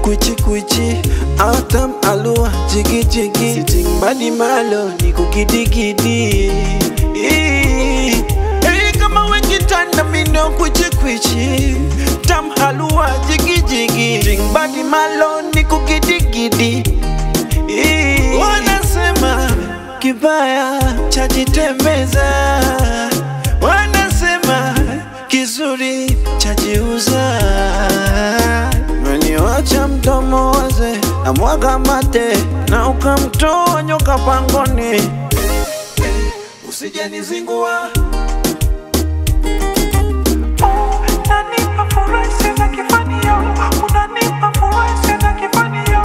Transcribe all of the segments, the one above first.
Kwichi kwichi Atam alua jigi jigi Sitting body malo ni kukidigidi Hey kama wekitanda mino kwichi kwichi Tam halua jigi jigi Sitting body malo ni kukidigidi Wanasema kibaya chajitembeza, wanasema kizuri chajiuza. Meniwacha mdomo waze na mwaga mate na ukamtoa nyoka pangoni, usijenizingua Unanipa furaha sina kifanio, unanipa furaha sina kifanio.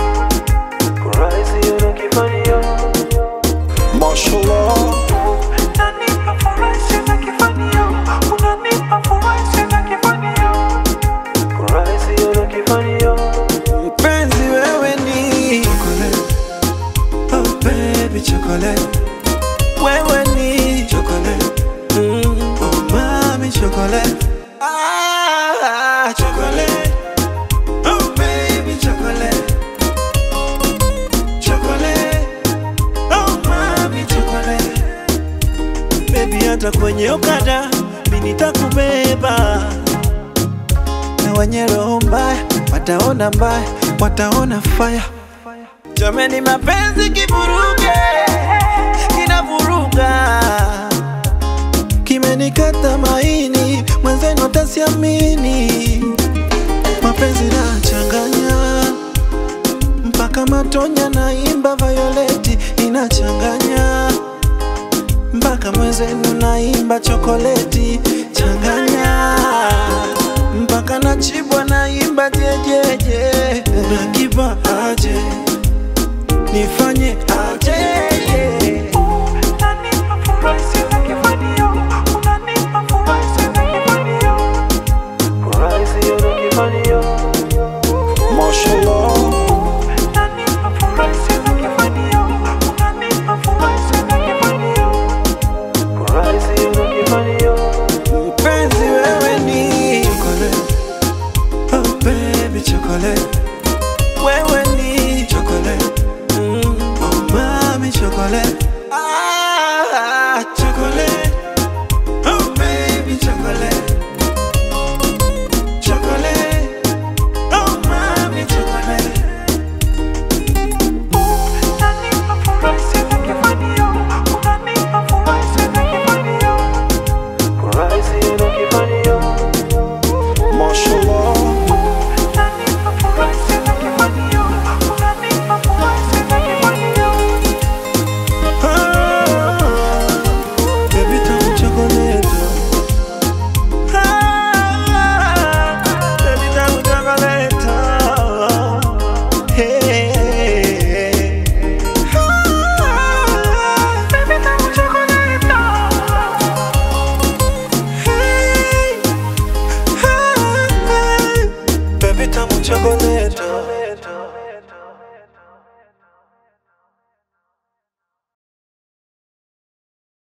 Mashallah Unanipa furaha sina kifanio, unanipa furaha sina kifanio. Mpenzi wewe ni chocolate, oh baby chocolate. Wewe ni chocolate, mm, oh mami chocolate. Ah, chocolate, oh baby chocolate. Chocolate, oh mami chocolate. Baby hata kwenye okada mimi nitakubeba na wenye roho mbaya wataona mbaya, wataona fire. Jameni, mapenzi kivuruge, kinavuruga, kimenikata maini, mwenzenu atasiamini. Mapenzi nachanganya mpaka matonya, naimba Violeti inachanganya mpaka mwenzenu naimba chokoleti changanya mpaka nachibwa naimba jejeje nakipa aje nifanye